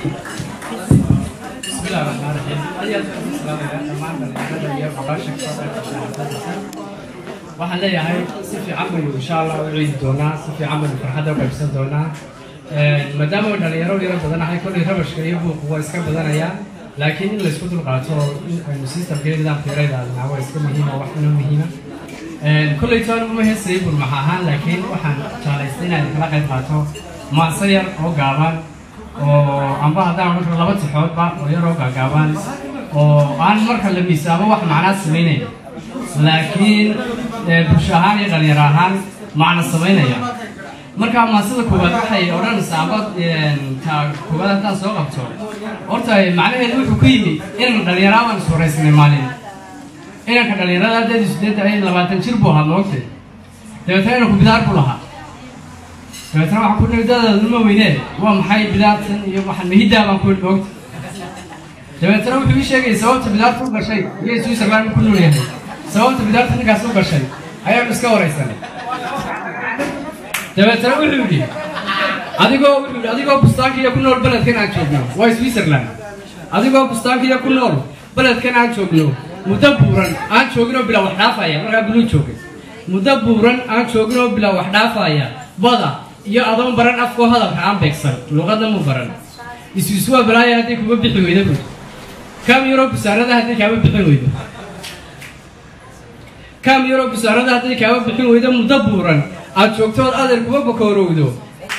بسم الله الرحمن الرحيم أيها السلام عليكم دhammaan iyo gabasha waxaan leeyahay si fiican baynu insha allah u ciidi doonaa si fiican baynu farxadda u qaybsan doonaa maadaama uu dhalinyaro yaro badanahay kollay rabashka iyo buuqu waa iska badanaya laakiin in laysku dulqaato oo in aynu systemka iyo nidaamka yara ilaalinaa waa iska muhiima wax inoo muhiima kollay toan uma heesayay burmax ahaan laakiin waxaan jeclaystay inaan kala qayb qaato maase yar oo gaaban oo amba haddaan marka laba tixoodba oo yaroo gaagaaban oo aan marka la miisaamo wax macnaa samaynayn laakiin bulsho ahaan iyo dhalinyaro ahaan macna samaynaya marka maasada koowaad waxay odhanaysaa amba ta koowaad haddaan soo qabto horta macnaheedu wuxuu ku yimi inan dhalinyaro baan iswaraysanay maalin inanka dhalinyarada haddeedu sideed ay labaatan jir buu ahaa moogtay dabeetna inanku bidaar buu lahaa dabeetna waxaan ku nihi dadaaduma weynee waa maxay bidaartan iyo waxaan mahiddaa baan ku moogta dabeetna wuxuu ii sheegayay sababta bidaarta u gashay iyo switzerland ku nool yahay sababta bidaarta ninkaas u gashay ayaanu iska waraysanay dabeetna wuxuu yidhi adigoo wuxuu yidhi adigoo bustaankiiyo ku nool beledkan aan joogno waa switzerland adigoo bustaankiiyo ku nool beledkan aan joogno muddo buuran aan jooginoo bilaa wax dhaafaya markaa biluu joogay muddo buuran aan jooginoo bilaa wax dhaafaya bada iyo adoon baran afkoo hadalka aan beegsan luuqadna mu baran iswiswaa balaaya hadday kuma bixi weyda buud kam yaroo busaarada hadday kaama bixin weydo kam yaroo busaarada hadday kaama bixin weydo muddo buuran aad joogtood adeer kuma bakoorowdo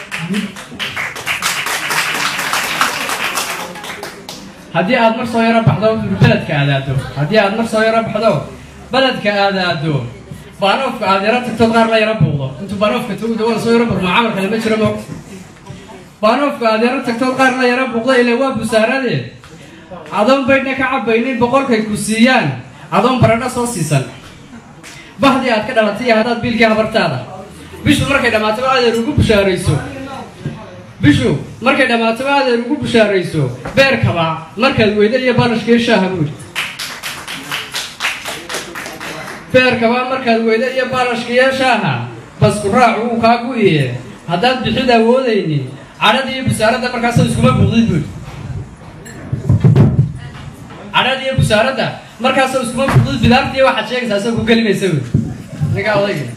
haddii aad mar soo yaro baxdo beledka aadaado haddii aad mar soo yaro baxdo beledka aadaado baanoofka aad yaro tagtood qaar la yaro buuqdo intuu baanoofka togda waa soo yaro burmaa camal kale ma jiro mo baanoofka aad yaro tagtood qaar la yaro buuqdo ile waa busaarade adoon baydhna ka cabaynin boqolkay ku siiyaan adoon baradho soo siisan bahdii aad ka dhalatay iyo haddaad biilkii habartaada bishu markay dhammaataba adeer ugu bushaarayso bishu markay dhammaataba adeer ugu bushaarayso beerkaba markaad weyda iyo balashkiiyo shaaha buuri beerkaba markaad weyda iyo balashkiiyo shaaha basku raacu uu kaa gu'iye haddaad bixid awoodaynin cadhada iyo busaaradda markaasoo iskuma buuqdid buuri cadhada iyo busaaradda markaasoo iskuma buuqdid bidaartiiyo waxaad sheegaysaa soo ku gelimaysa buuri ninkaa odayga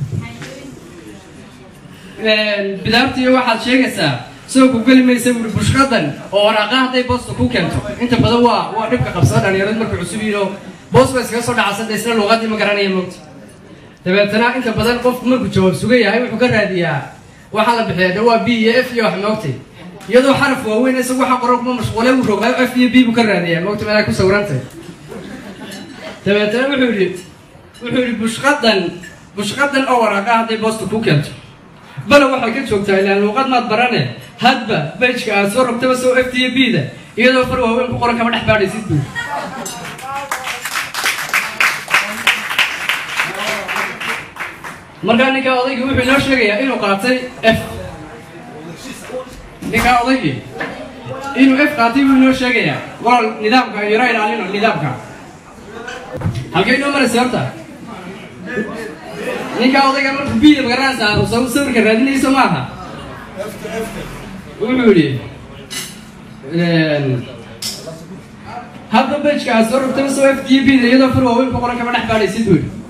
bidaartiiyo waxaad sheegaysaa soo ku geli maysa buuri bushqadan oo waraaqa hadday boosta ku keento inta badan waa waa dhibka qabsada dhalinyaradu marka cusub yihiin oo boos ba iskaga soo dhacasada isla luuqadii ma garanaya moogta dabeetana inta badan qofku markuu jawaab sugan yahay wuxuu ka raadiyaa waxaa la bixiyaa de waa b iyo f iyo wax moogtay iyadoo xaraf waaweyn isagu waxa qoran kuma mashquule uu roogaayo f iyo b buu ka raadiyaa moogta meelaa ku sawirantay dabeetana wuxuu yidhi wuxuu yidhi bushqadan bushqadan oo waraaqa hadday boosta ku keento bale waxay ka joogtaa ilaan luuqad maad barane hadba bejka aad soo rogtaba soo f t iyo b da iyadoo far waaweyn ku qoran kama dhex baadhaysid buu markaa ninkaa odaygii wuxuu inoo sheegayaa inuu qaatay f ninkaa odaygii inuu f qaatay buu inoo sheegayaa waa nidaamka yaro ilaalino nidaamka halkay inoo maraysa horta ninkaa odayga marku biida magaranaysaa soo sawirka raadinayso maaha wuxuu yidhi hadda bejka aad soo rogtaba soo f d b da iyadoo far waaweyn ku qoran kama dhex baadhaysid buu yidhi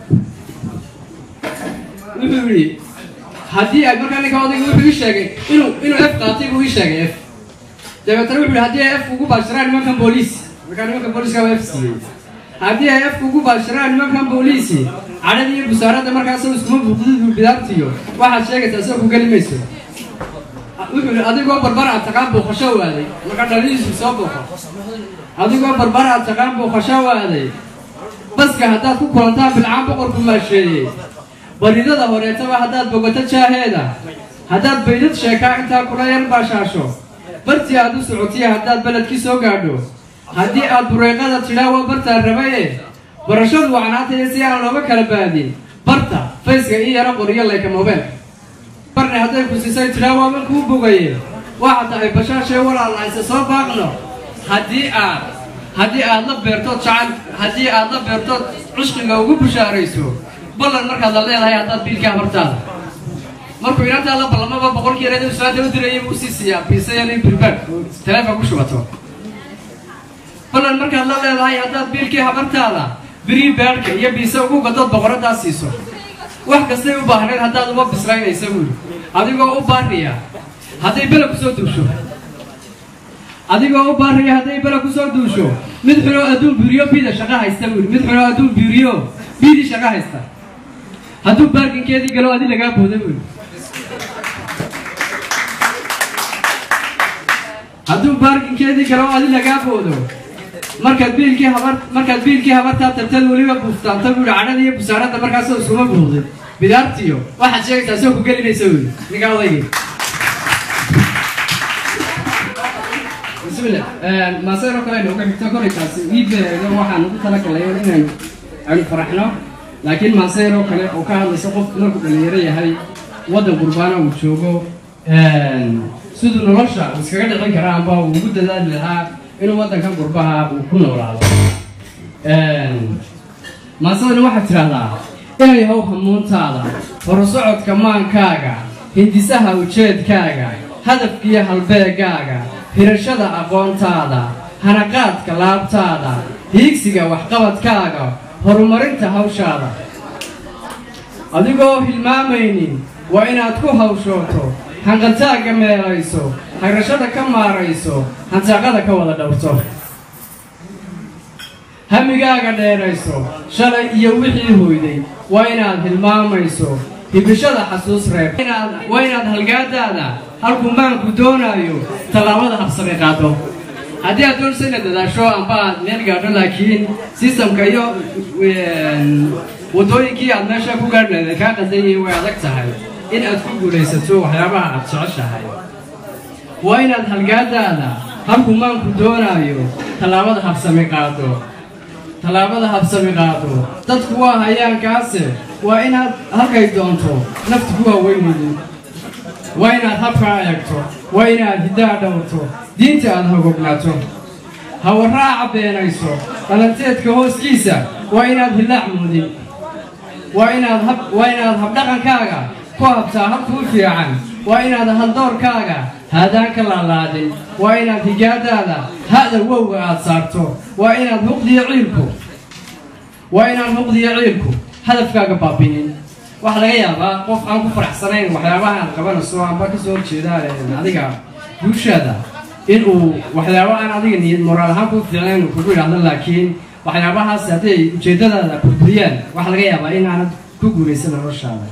wuxuu yidhi haddii ay markaa ninkaa odayga wuxuu ii sheegay inuu inuu f qaatay buu ii sheegay f dabeetana wuxuu yidhi haddii ay f ugu baashiraan nimankan booliis markaa nimankan booliiska waa f siiyey haddii ay f ugu baashiraan nimankan booliisi cadhada iyo busaaradda markaasoo iskuma buuqdid bidaartiyo waxaad sheegaysaa soo ku geli mayso wuxuu yidhi adigoo barbar aad taqaan booqasho waaday markaa dhalihiisu soo booqo adigoo barbar aad taqaan booqasho waaday baska haddaad ku kulantaan bilcaan boqorku maasheeyey baridada horeetaba haddaad bogato jaaheeda haddaad baydad sheekaa intaa kula yar baashaasho bartii aad u socotiya haddaad beledkii soo gaadho haddii aad bureeqada tidhaa waa bartaan rabaye barashadu wacnaataya si aan looga kala baadin barta fayska ii yaro qoriyo layka mobeelka barne hadday ku siisay tidhaa waaban kuu bogaye waxa tahay bashaashee walaalnayse soo baaqno haddii aad haddii aad la beertood jacayl haddii aad la beertood cushqiga ugu bushaarayso ballan markaad la leedahay haddaad biilka habartaada markuu inantaa la ballamaba boqolkii yareed islaanta u dirayay buu usii siiyaa biisayani birbaad teleefon ku shubato balan markaad la leedahay haddaad biilkii habartaada birii baadhka iyo biise ugu gadood boqoradaa siiso wax kastay u baahnayd haddaad uma bislaynaysa buuri adigoo u baariya hadday bela kusoo duusho adigoo u baariya hadday bela kusoo duusho mid xunoo adduun biiriyo biida shaqo haysta buuri mid xunoo adduun biiriyo biidii shaqo haysta hadduu baarkinkeedii galo adi lagaa booda buuri hadduu baarkinkeedii galo adi lagaa boodo markaad biilkii habar markaad biilkii habartaa tartad weliba buuftaanta buuri cadhada iyo busaaradda markaasoo iskuma buuqdin bidaartiyo waxaad sheegaysaa soo ku gelinaysa buuri ninkaa odaygii bismillah maaseero kale nooga xigto koraykaas iibeedo waxaan ugu talagalay inaynu aynu faraxno laakiin maaseero kale oo ka hadlaysa qofku markuu dhalinyaro yahay waddan qurbaana uu joogo siduu nolosha uu iskaga dhicin karaa amba uu ugu dadaali lahaa inuu waddankan qurbaha uu ku noolaado maasadani waxaad tidhaahdaa inay how hamuuntaada horusocodka maankaaga hindisaha ujeedkaaga hadafkiiyo halbeegaaga hirashada aqoontaada hanaqaadka laabtaada hiigsiga waxqabadkaaga horumarinta hawshaada adigoo hilmaamaynin waa inaad ku hawshooto hanqantaagga meelayso hagrashada ka maarayso hantaaqada ka wada dhowrto hamigaaga dheerayso shalay iyo wixii hoyday waa inaad hilmaamayso hibishada xasuus reeb waa inaad halgaadaada halkuu maanku doonaayo tallaabada habsame qaado haddii aad doonayso inaad dadaasho amba aad meel gaadho laakiin sistamka iyo waddooyinkii aad meesha ku gaadhi lahayd ay kaa qadan yihiin way adag tahay in aad ku guulaysato waxyaabaha aad jeceshahay waa inaad halgaadaada halkuu maanku doonaayo tallaabada habsami qaado tallaabada habsami qaado dadku waa hayaankaase waa inaad halkay doonto naftu ku waaweynaynin waa inaad habkaa eegto waa inaad hiddaa dhowrto diinta aad hogognaato hawaraaca beenayso dhalanteedka hooskiisa waa inaad hillaac muudin waa inaad hab waa inaad habdhaqankaaga ku habtaa habkuu fiican waa inaad haldoorkaaga haadaan ka laalaadin waa inaad higaadaada ha'da wowga aad saarto waa inaad huqdiyo ciilku waa inaan huqdiyo ciilku hadafkaaga baabinin waxaa laga yaabaa qof aan ku faraxsanayn waxyaabaha aad qabanayso amba kasoo horjeedaan adiga guushaada inuu waxyaaba aan adiga niyad moraal ahaan ku fiicnayn uu kugu yidhahdo laakiin waxyaabahaas hadday ujeeddadaada burburiyaan waxaa laga yaabaa in aanad ku guulaysan noloshaada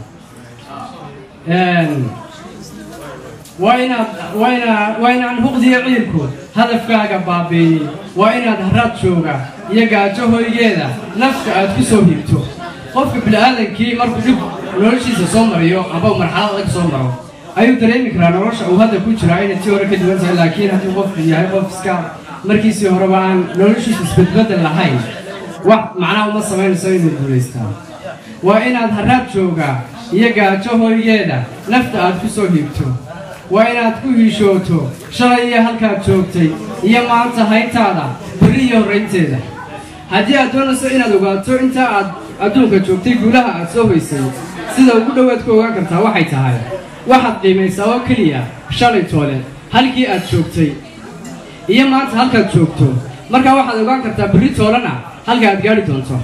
waa inaad waa inaa waa inaan huqdiyo ciilku hadafkaaga baabiinin waa inaad haraad jooga iyo gaajo hoygeeda nafta aad ku soo hiibto qofka bini-aadankii markuu dhib noloshiisa soo mariyo amba marxalad adag soo maro ayuu dareemi karaa nolosha uu hadda ku jiraa inay tii hore ka duwan tahay laakiin haddii qofku yahay qof iska markiisii horeba aan noloshiisa isbedbedel lahayn wax macnaha uma samaynayso inuu guulaystaa waa inaad haraad jooga iyo gaajo hoygeeda nafta aad ku soo hiibto waa inaad ku hiishooto shalay iyo halkaad joogtay iyo maanta hayntaada beri iyo horraynteeda haddii aad doonayso inaad ogaato inta aad adduunka joogtay guulaha aad soo hoysay sida ugu dhowaad ku ogaan kartaa waxay tahay waxaad qiimaysaa oo keliya shalay toole halkii aad joogtay iyo maanta halkaad joogto markaa waxaad ogaan kartaa berri toolena halka aad gaadhi doonto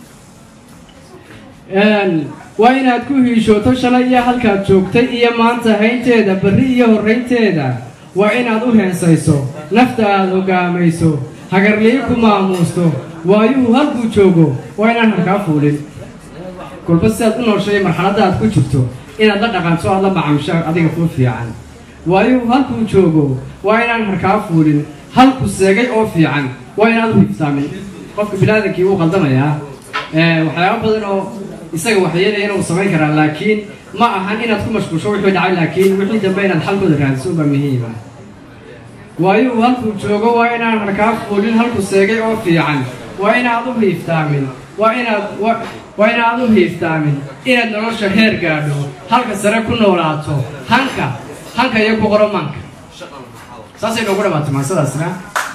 waa inaad ku hiishooto shalay iyo halkaad joogtay iyo maanta haynteeda berri iyo horraynteeda waa inaad u heensayso nafta aad hogaamayso hagarlii ku maamuusto waayuhu halkuu joogo waa inaan harkaa fuulin kolba sidaad u nooshay marxaladda aad ku jirto inaad la dhaqanto aad la macaamisho adiga kuu fiican waayuhu halkuu joogo waa inaan harkaa fuulin halku seegay oo fiican waa inaad u hiibsaamin qofka biniaadankii wuu qaldamayaa waxyaaba badan oo isaga waxyeelayana uu samayn karaa laakiin ma ahan inaad ku mashquulsho wixii dhacay laakiin wixii dambe inaad xalkooda raadiso baa muhiima waayuhu halkuu joogo waa inaan harkaa fuulin halku seegay oo fiican waa inaad u hiiftaamin waa inaad waa inaad u hiiftaamin inaad nolosha heer gaadho halka sare ku noolaato hanka hanka iyo ku qoro manka saasay noogu dhamaatay maasadaasna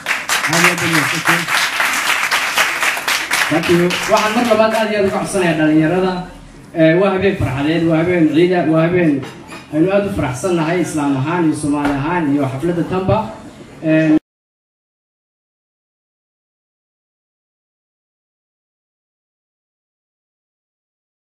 waxaan mar labaad aad iyo aad uga codsanayaa dhalinyarada waa habeen farxadeed waa habeen ciida waa habeen aynu aada u faraxsan nahay islaam ahaan iyo soomaali ahaan iyo xafladda tanba